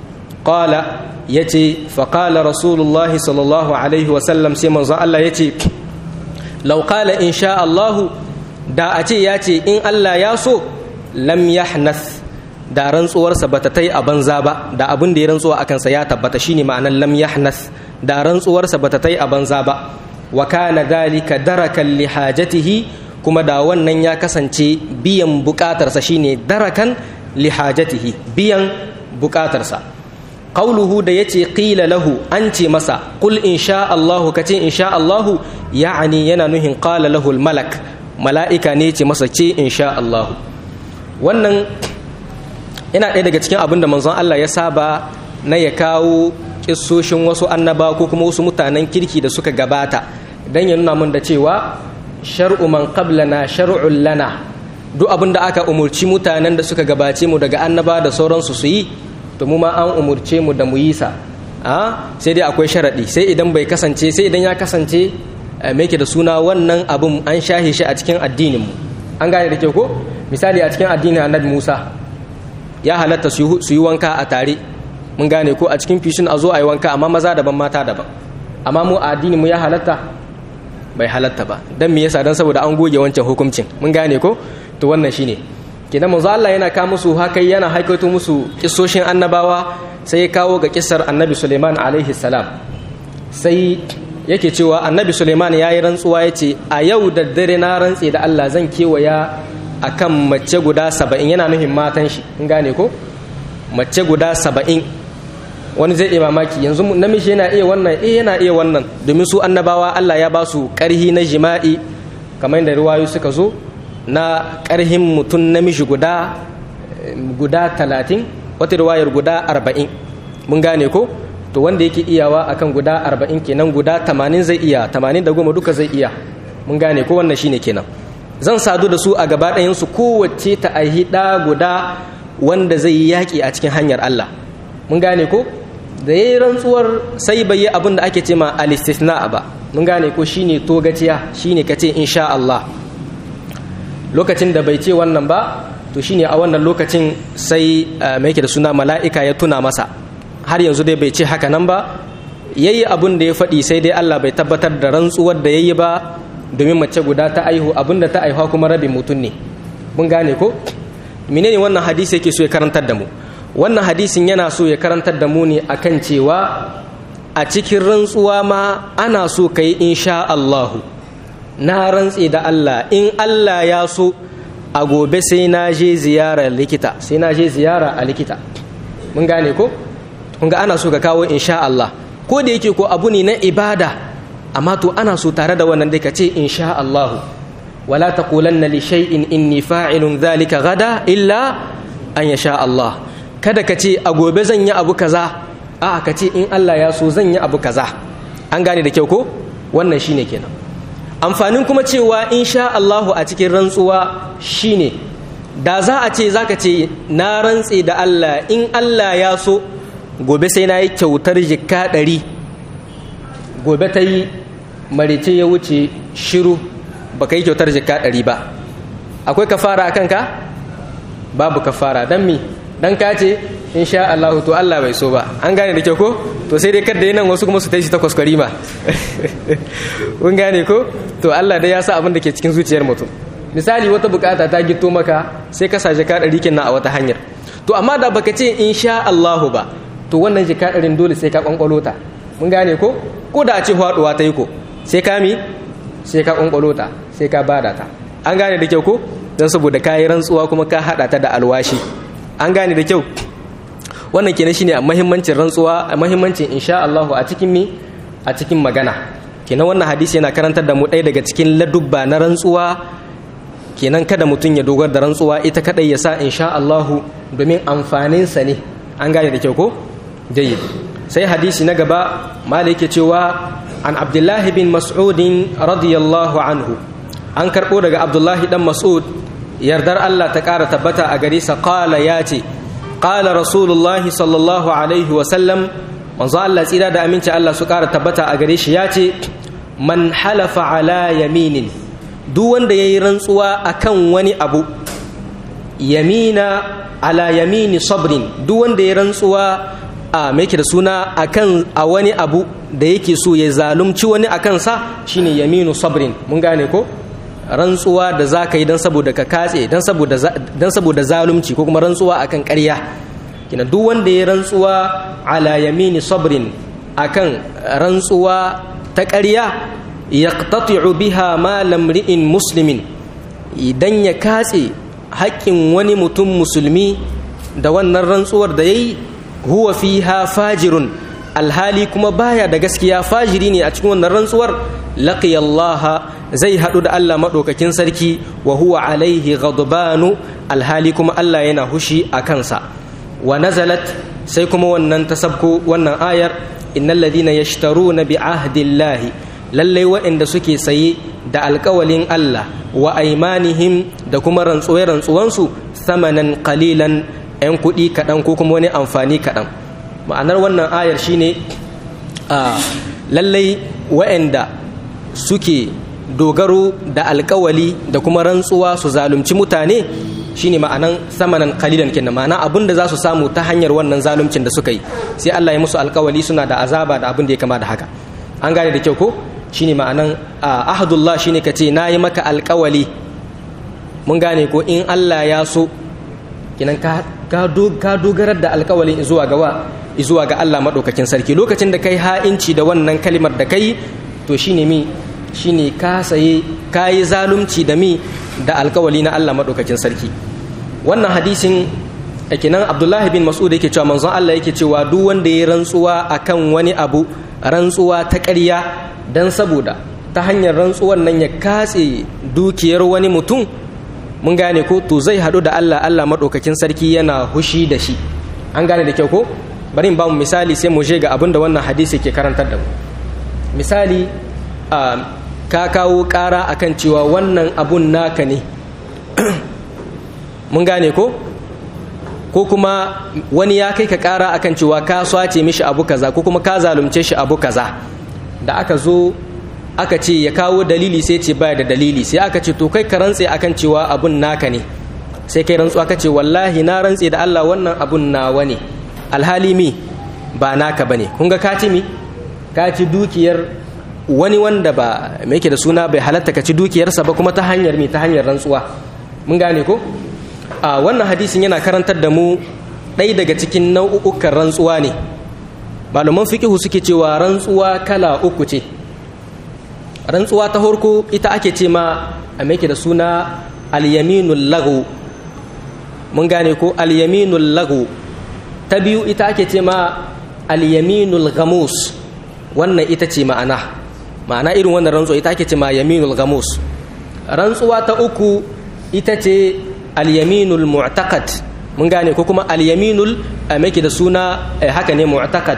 qala yace fa qala rasulullahi sallallahu alaihi wa sallam sai manzon Allah yace law qala insha Allah da a ce yace in Allah ya so lam yahnath da rantsuwarsa bata tai a banza ba da abin da ya rantsuwa akan sa ya tabbata shine ma'anar lam yahnath da rantsuwarsa bata tai a banza ba wa kana dalika darakan li hajatihi kuma da wannan ya kasance biyan bukatarsa shine darakan li hajatihi biyan bukatarsa qauluhu da yace qila lahu an ce masa qul insha Allah kace insha Allah ya'ani yana nuhin qala lahu al malak mala'ika ne ce masa ce insha Allah wannan yana ɗaya daga cikin abin da manzon Allah ya saba na ya kawo kissoshin wasu annaba ko kuma wasu mutanen kirki da suka gabata dan ya nuna mun da cewa shar'u man qablana shar'un lana duk abin da aka umurci mutanen da suka gabace mu daga annaba da sauransu su yi to mu ma an umurce mu da mu yi sa a sai dai akwai sharadi sai idan bai kasance sai idan ya kasance me da suna wannan abin an shahe shi a cikin addinin mu an gane da ke ko misali a cikin addinin annabi Musa ya halatta su yi wanka a tare mun gane ko a cikin fishin a zo a yi wanka amma maza daban mata daban amma mu a addinin mu ya halatta bai halatta ba dan me yasa dan saboda an goge wancan hukuncin mun gane ko to wannan shine kenan manzo Allah yana ka musu haka yana haikato musu kissoshin annabawa sai ya kawo ga kissar annabi Suleiman alaihi salam sai yake cewa annabi Suleiman yayi rantsuwa yace a yau da dare na rantse da Allah zan kewaya akan mace guda saba'in yana nufin matan shi in gane ko mace guda saba'in wani zai iya mamaki yanzu namiji yana iya wannan eh yana iya wannan domin su annabawa Allah ya ba su ƙarhi na jima'i kamar yadda ruwayu suka zo na ƙarhin mutum namiji guda guda talatin wata ruwayar guda arba'in mun gane ko to wanda yake iyawa akan guda arba'in kenan guda tamanin zai iya tamanin da goma duka zai iya mun gane ko wannan shine kenan zan sadu da su a gaba ɗayansu kowace ta aihi ɗa guda wanda zai yi yaƙi a cikin hanyar Allah mun gane ko da yayi rantsuwar sai bai yi abin da ake ce ma al-istithna ba mun gane ko shine togaciya shine kace insha Allah lokacin da bai ce wannan ba to shine a wannan lokacin sai mai yake da suna mala'ika ya tuna masa har yanzu dai bai ce haka nan ba yayi abin da ya faɗi sai dai Allah bai tabbatar da rantsuwar da yayi ba domin mace guda ta aihu abin da ta aihuwa kuma rabin mutum ne mun gane ko menene wannan hadisi yake so ya karantar da mu wannan hadisin yana so ya karantar da mu ne akan cewa a cikin rantsuwa ma ana so ka yi insha Allahu na rantse da Allah in Allah ya so a gobe sai na je ziyara likita sai na je ziyara a likita mun gane ko kun ga ana so ka kawo insha Allah ko da yake ko abu ne na ibada amma to ana so tare da wannan dai ka ce insha Allahu wala taqulanna li shay'in inni fa'ilun dhalika gada illa an yasha Allah kada ka ce a gobe zan yi abu kaza a ka ce in Allah ya so zan yi abu kaza an gane da kyau ko wannan shine kenan amfanin kuma cewa insha Allahu a cikin rantsuwa shine da za a ce zaka ce na rantse da Allah in Allah ya so gobe sai na yi kyautar jikka ɗari gobe ta yi marice ya wuce shiru baka yi kyautar jikka ɗari ba akwai kafara a kanka babu kafara don mi don ka ce insha Allah to Allah bai so ba an gane da kyau ko to sai dai kada nan wasu kuma su tashi ta kwaskwari ma kun gane ko to Allah dai ya sa abin da ke cikin zuciyar mutum misali wata bukata ta gito maka sai ka sa jika ɗari kenan a wata hanyar to amma da baka ce insha Allahu ba to wannan jika ɗarin dole sai ka kwankwalo ta mun gane ko ko da a ce faɗuwa ta yi ko sai ka mi sai ka kwankwalo ta sai ka bada ta an gane da kyau ko don saboda ka yi rantsuwa kuma ka haɗa ta da alwashi an gane da kyau wannan kenan shine muhimmancin rantsuwa muhimmancin insha Allah a cikin mi a cikin magana kenan wannan hadisi yana karantar da mu ɗaya daga cikin ladubba na rantsuwa kenan kada mutum ya dogar da rantsuwa ita kadai ya sa insha Allah domin amfanin sa ne an gane da kyau ko jayyid sai hadisi na gaba malik yake cewa an abdullahi bin mas'ud radiyallahu anhu an karbo daga abdullahi dan mas'ud yardar Allah ta ƙara tabbata a gare sa qala ya ce qala rasulullahi sallallahu alaihi wa sallam manzo Allah tsira da aminci Allah su ƙara tabbata a gare shi ya ce man halafa ala yaminin duk wanda yayi rantsuwa akan wani abu yamina ala yamini sabrin duk wanda ya rantsuwa a mai da suna akan a wani abu da yake so ya zalunci wani akan sa shine yaminu sabrin mun gane ko rantsuwa da za ka yi don saboda ka katse don saboda zalunci ko kuma rantsuwa akan ƙarya kina duk wanda ya rantsuwa ala yamini sabrin akan rantsuwa ta ƙarya yaqtati'u biha ma lamri'in muslimin idan ya katse haƙƙin wani mutum musulmi da wannan rantsuwar da yayi huwa fiha fajirun alhali kuma baya da gaskiya fajiri ne a cikin wannan rantsuwar laqiyallaha zai haɗu da Allah maɗaukakin sarki wa huwa alaihi ghadbanu alhali kuma Allah yana hushi a kansa wa nazalat sai kuma wannan ta sabko wannan ayar innal ladina yashtaruna bi ahdillahi lallai waɗanda suke saye da alƙawalin Allah wa aimanihim da kuma rantsuwar rantsuwansu samanan qalilan 'yan kuɗi kaɗan ko kuma wani amfani kaɗan ma'anar wannan ayar shine a lallai waɗanda suke dogaro da alkawali da kuma rantsuwa su zalunci mutane shine ma'anan samanan kalilan kenan ma'ana abin da za su samu ta hanyar wannan zaluncin da suka yi sai Allah ya musu alkawali suna da azaba da abin da ya kama da haka an gane da kyau ko shine ma'anan ahadullah shine ka ce na yi maka alkawali mun gane ko in Allah ya so kenan ka dogarar da alkawalin zuwa ga wa zuwa ga Allah maɗaukakin sarki lokacin da kai ha'inci da wannan kalimar da kai to shine mi shine ka saye ka yi zalunci da mi da alkawali na Allah maɗaukakin sarki wannan hadisin kenan abdullahi bin mas'ud yake cewa manzon Allah yake cewa duk wanda ya rantsuwa akan wani abu rantsuwa ta ƙarya dan saboda ta hanyar rantsuwan nan ya katse dukiyar wani mutum mun gane ko to zai haɗu da Allah Allah maɗaukakin sarki yana hushi da shi an gane da kyau ko bari in ba mu misali sai mu je ga abin da wannan hadisi ke karantar da mu misali ka kawo ƙara akan cewa wannan abun naka ne mun gane ko ko kuma wani ya kai ka kara akan cewa ka swace mishi abu kaza ko kuma ka zalunce shi abu kaza da aka zo aka ce ya kawo dalili sai ce baya da dalili sai aka ce to kai ka rantse akan cewa abun naka ne sai kai rantsu aka ce wallahi na rantse da Allah wannan abun nawa ne alhali mi ba naka bane kun ga ka ci mi ka ci dukiyar wani wanda ba mai yake da suna bai halatta ka ci dukiyarsa ba kuma ta hanyar mi ta hanyar rantsuwa mun gane ko a wannan hadisin yana karantar da mu ɗaya daga cikin nau'ukan rantsuwa ne malaman fiqihu suke cewa rantsuwa kala uku ce rantsuwa ta farko ita ake ce ma a mai da suna alyaminul lagu mun gane ko alyaminul lagu ta biyu ita ake ce ma alyaminul gamus wannan ita ce ma'ana ma'ana irin wannan rantsuwa ita ake ce ma yaminul gamus rantsuwa ta uku ita ce alyaminul mu'taqad mun gane ko kuma alyaminul mai da suna haka ne mu'taqad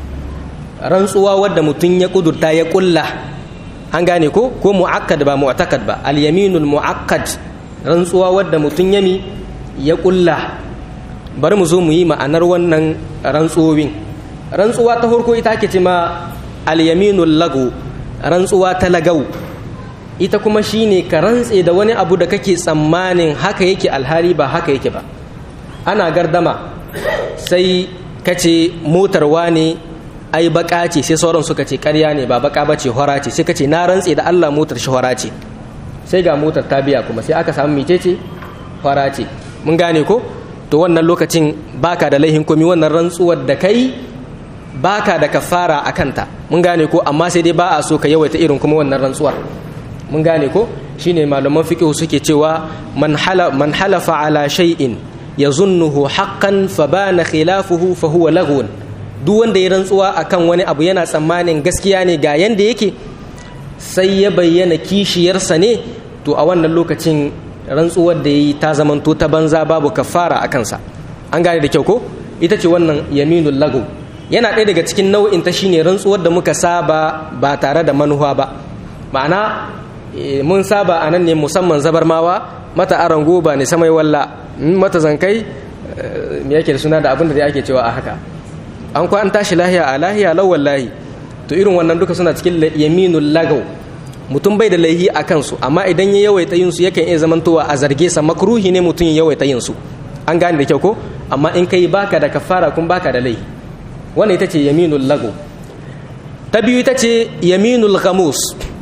rantsuwa wadda mutum ya kudurta ya kulla an gane ko ko mu'akkad ba mu'taqad ba alyaminul mu'akkad rantsuwa wadda mutum yami ya kulla bari mu zo mu yi ma'anar wannan rantsuwowin rantsuwa ta farko ita ake ce ma alyaminul lagu rantsuwa ta lagau ita kuma shine ka rantse da wani abu da kake tsammanin haka yake alhali ba haka yake ba ana gardama sai kace motar wane ai baka ce sai sauran suka ce karya ne ba baka bace hora ce sai kace na rantse da Allah motar shi hora ce sai ga motar ta biya kuma sai aka samu micece hora ce mun gane ko to wannan lokacin baka da laihin komi wannan rantsuwar da kai baka da kafara a kanta mun gane ko amma sai dai ba a so ka yawaita irin kuma wannan rantsuwar mun gane ko shine malaman fiqh suke cewa man hala man halafa ala shay'in yazunnuhu haqqan fa bana khilafuhu fa huwa laghun duk wanda ya rantsuwa akan wani abu yana tsammanin gaskiya ne ga yanda yake sai ya bayyana kishiyarsa ne to a wannan lokacin rantsuwar da yayi ta zamanto ta banza babu kafara a kansa an gane da kyau ko ita ce wannan yaminul lagu yana ɗaya daga cikin nau'in ta shine rantsuwar da muka saba ba tare da manuwa ba ma'ana mun saba a nan ne musamman zabarmawa mata aran goba ne samai walla mata zankai me yake da suna da abin da ake cewa a haka an kwa an tashi lahiya a lahiya lau wallahi to irin wannan duka suna cikin yaminul lagau mutum bai da laihi a kansu amma idan ya yawaita yin su yakan iya zamantowa a zarge sa makruhi ne mutum ya yawaita yin su an gane da kyau ko amma in kai baka da kafara kun baka da laihi wannan ita ce yaminul lagu ta biyu ita ce yaminul ghamus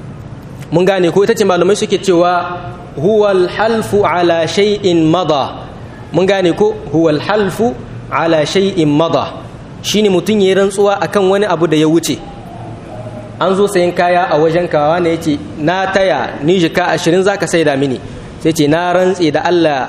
mun gane ko ita ce malamai suke cewa huwal halfu ala shay'in mada mun gane ko huwal halfu ala shay'in mada shine mutum ya rantsuwa akan wani abu da ya wuce an zo sayan kaya a wajen kawa ne yace na taya ni jika ashirin zaka saida mini sai ce na rantse da Allah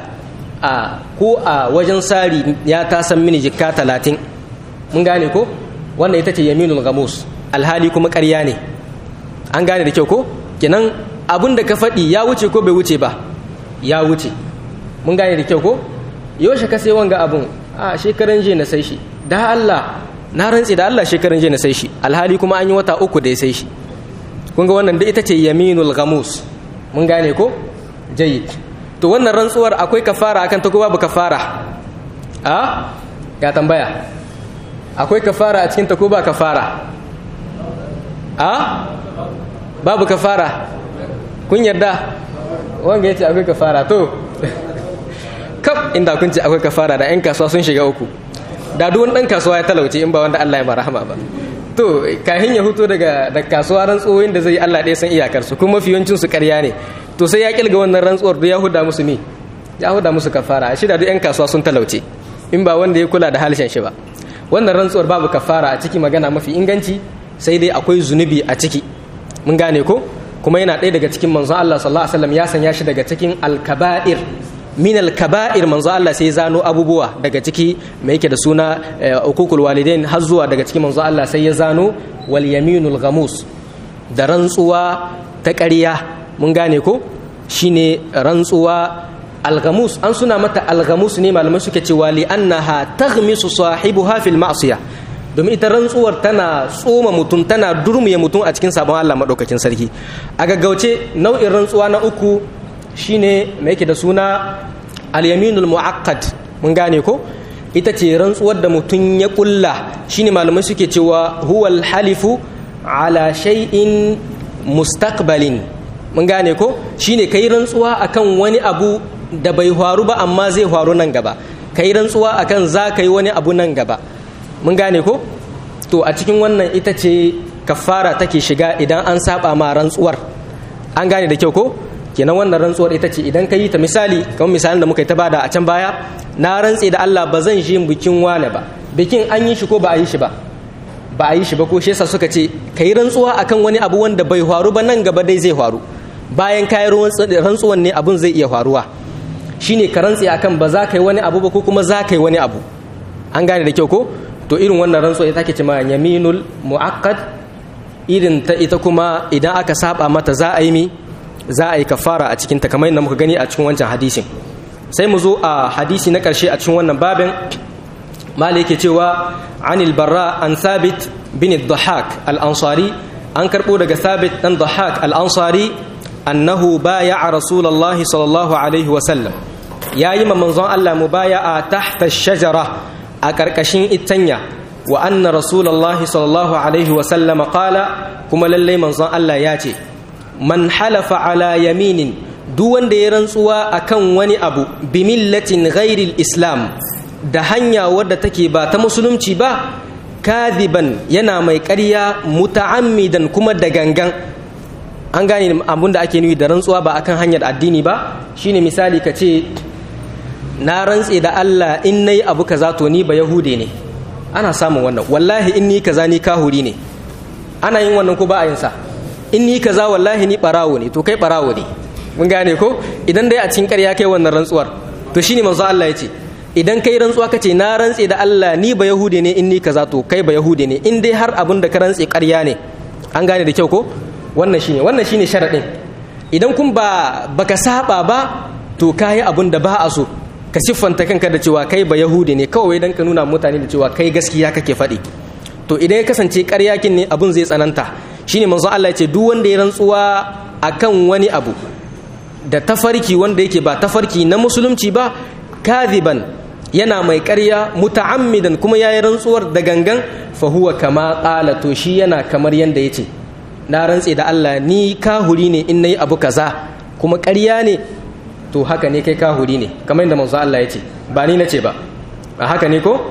a ko a wajen sari ya ta san mini jika talatin mun gane ko wannan ita ce yaminul gamus alhali kuma ƙarya ne an gane da kyau ko kenan abin da ka faɗi ya wuce ko bai wuce ba ya wuce mun gane da kyau ko yaushe ka sai wanga abun a shekaran je na sai shi da Allah na rantse da Allah shekaran je na sai shi alhali kuma an yi wata uku da ya sai shi kun ga wannan da ita ce yaminul gamus mun gane ko jayyid to wannan rantsuwar akwai kafara akan ta ko babu kafara a ya tambaya akwai kafara a cikin ta ko ba kafara a babu kafara kun yarda wanga yace akwai kafara to kaf inda kun ce akwai kafara da yan kasuwa sun shiga uku da duk wani dan kasuwa ya talauce in ba wanda Allah ya ba rahama ba to kahin ya huto daga da kasuwa rantsuwoyin da zai Allah ɗaya san iyakar su kuma mafiyancin su ƙarya ne to sai ya kilga wannan rantsuwar da ya huda musu ne ya huda musu kafara shi da duk yan kasuwa sun talauce in ba wanda ya kula da halshen shi ba wannan rantsuwar babu kafara a ciki magana mafi inganci sai dai akwai zunubi a ciki mun gane ko kuma yana ɗaya daga cikin manzon Allah sallallahu alaihi wasallam ya sanya shi daga cikin al-kaba'ir min al-kaba'ir manzon Allah sai zano abubuwa daga ciki mai yake da suna ukukul walidain har zuwa daga cikin manzon Allah sai ya zano wal yaminul ghamus da rantsuwa ta ƙarya mun gane ko shine rantsuwa al-ghamus an suna mata al-ghamus ne malamai suke cewa li annaha taghmisu sahibuha fil ma'siyah domin ita rantsuwar tana tsoma mutum tana durmuye mutum a cikin sabon Allah maɗaukakin sarki a gaggauce nau'in rantsuwa na uku shine mai yake da suna al-yaminul mu'akkad mun gane ko ita ce rantsuwar da mutum ya kulla shine malamai suke cewa huwal halifu ala shay'in mustaqbalin mun gane ko shine kai rantsuwa akan wani abu da bai faru ba amma zai faru nan gaba kai rantsuwa akan za ka yi wani abu nan gaba mun gane ko to a cikin wannan ita ce kafara take shiga idan an saba ma rantsuwar an gane da kyau ko kenan wannan rantsuwar ita ce idan ka yi ta misali kamar misalin da muka yi ta bada a can baya na rantse da Allah ba zan shi bikin wane ba bikin an yi shi ko ba a yi shi ba ba a yi shi ba ko shi yasa suka ce ka yi rantsuwa akan wani abu wanda bai faru ba nan gaba dai zai faru bayan ka yi rantsuwan ne abun zai iya faruwa shine ka rantse akan ba za ka yi wani abu ba ko kuma za ka yi wani abu an gane da kyau ko to irin wannan rantsuwa ita take cewa yaminul muaqqad irin ta ita kuma idan aka saba mata za a yi mi za a yi kafara a cikin ta kamar yadda muka gani a cikin wancan hadisin sai mu zo a hadisi na karshe a cikin wannan babin malik yake cewa anil barra an sabit bin dhahak al-ansari an karbo daga sabit dan dhahak al-ansari annahu baya'a rasulullahi sallallahu alaihi wa sallam yayi ma manzon Allah mubaya'a tahta ash-shajara a karkashin itanya wa anna rasulullahi sallallahu alaihi wa sallam qala kuma lalle manzon Allah ya ce man halafa ala yaminin duk wanda ya rantsuwa akan wani abu bi millatin ghairil islam da hanya wadda take ba ta musulunci ba kadiban yana mai ƙarya muta'ammidan kuma da gangan an gane abin da ake nuyi da rantsuwa ba akan hanyar addini ba shine misali ka ce na rantse da Allah in nayi abu kaza to ni ba yahude ne ana samun wannan wallahi in ni kaza ni kahuri ne ana yin wannan ko ba a yin sa in ni kaza wallahi ni barawo ne to kai barawo ne mun gane ko idan dai a cikin ƙarya kai wannan rantsuwar to shine manzo Allah ya ce idan kai rantsuwa ka ce na rantse da Allah ni ba yahude ne in ni kaza to kai ba yahude ne in dai har abin da ka rantse ƙarya ne an gane da kyau ko wannan shine wannan shine sharadin idan kun ba baka saba ba to kayi abin da ba a so ka siffanta kanka da cewa kai ba yahude ne kawai dan ka nuna mutane da cewa kai gaskiya kake faɗi to idan ya kasance ƙaryakin ne abin zai tsananta shine manzo Allah ya ce duk wanda ya rantsuwa akan wani abu da tafarki wanda yake ba tafarki na musulunci ba kadiban yana mai ƙarya muta'ammidan kuma yayi rantsuwar da gangan fa huwa kama qala to shi yana kamar yanda yace na rantse da Allah ni kahuri ne in nayi abu kaza kuma ƙarya ne to haka ne kai kahuri ne kamar yadda manzo Allah yace ba ni nace ba a haka ne ko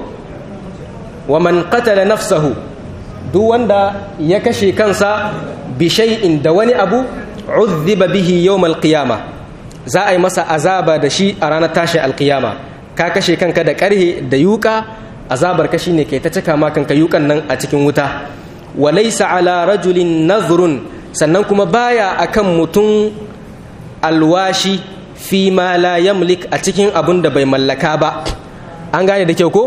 wa man qatala nafsahu duk wanda ya kashe kansa bi shay'in da wani abu uzziba bihi yawm al-qiyamah za a yi masa azaba da shi a ranar tashi alkiyama ka kashe kanka da karhe da yuka azabar ka shine kai ta cika ma kanka yukan nan a cikin wuta walaysa ala rajulin nazrun sannan kuma baya akan mutum alwashi fi ma la yamlik a cikin abun da bai mallaka ba an gane da kyau ko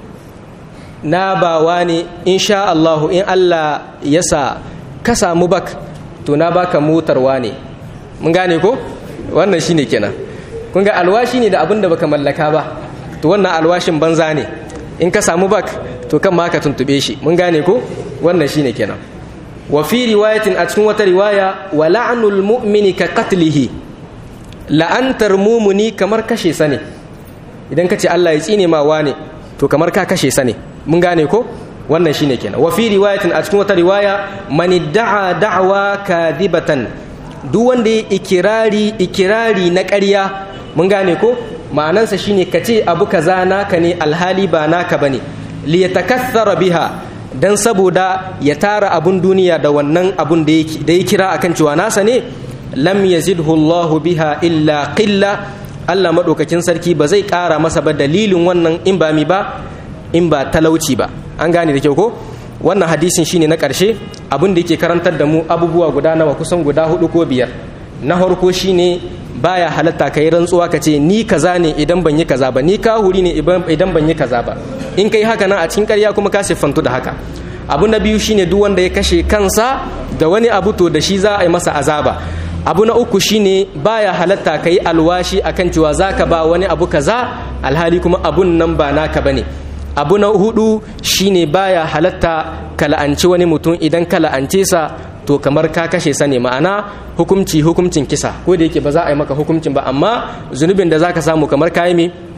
na bawa ne insha Allah in Allah ya sa ka samu bak to na baka motarwa ne mun gane ko wannan shine kenan kun ga alwashi ne da abin da baka mallaka ba to wannan alwashin banza ne in ka samu bak to kan ma ka tuntube shi mun gane ko wannan shine kenan wa fi riwayatin a cikin wata riwaya wa la'nul mu'mini ka qatlihi la'antar mumuni kamar kashe sa ne idan ka ce Allah ya tsine ma wane to kamar ka kashe sa ne mun gane ko wannan shine kenan wa fi riwayatin a cikin wata riwaya man da'a da'wa kadibatan duk wanda ya ikirari ikirari na ƙarya mun gane ko ma'anansa shine ka ce abu kaza naka ne alhali ba naka bane li yatakaththara biha dan saboda ya tara abun duniya da wannan abun da da ya kira akan cewa nasa ne lam yazidhu Allah biha illa qilla Allah madaukakin sarki ba zai ƙara masa ba dalilin wannan in ba mi ba in ba talauci ba an gane da kyau ko wannan hadisin shine na ƙarshe abin da yake karantar da mu abubuwa guda nawa kusan guda hudu ko biyar na farko shine baya halatta kai rantsuwa ka ce ni kaza ne idan ban yi kaza ba ni kahuri ne idan ban yi kaza ba in kai haka nan a cikin ƙarya kuma ka siffantu da haka abu na biyu shine duk wanda ya kashe kansa da wani abu to da shi za a yi masa azaba abu na uku shine baya halatta ka yi alwashi akan cewa za ka ba wani abu kaza alhali kuma abun nan ba naka bane abu na hudu shine baya halatta ka la'anci wani mutum idan ka la'ance sa to kamar ka kashe sa ne ma'ana hukumci hukumcin kisa ko da yake ba za a yi maka hukumcin ba amma zunubin da zaka samu kamar kayi me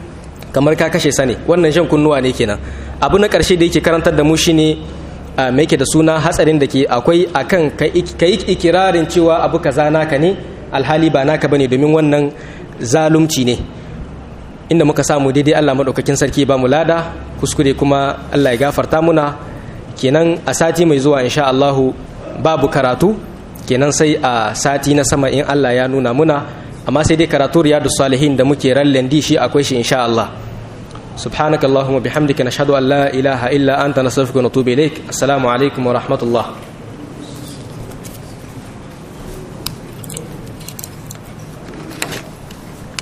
kamar ka kashe sa ne wannan shan kunnuwa ne kenan abu na ƙarshe da yake karantar da mu shine mai yake da suna hatsarin da ke akwai akan ka yi ikirarin cewa abu kaza naka ne alhali ba naka bane domin wannan zalunci ne inda muka samu daidai Allah madaukakin sarki ba mu lada kuskure kuma Allah ya gafarta muna kenan a sati mai zuwa insha Allahu babu karatu kenan sai a sati na sama in Allah ya nuna muna amma sai dai karatu riyadus salihin da muke rallen di shi akwai shi insha Allah سبحانك اللهم وبحمدك نشهد أن لا إله إلا أنت نستغفرك ونتوب إليك السلام عليكم ورحمة الله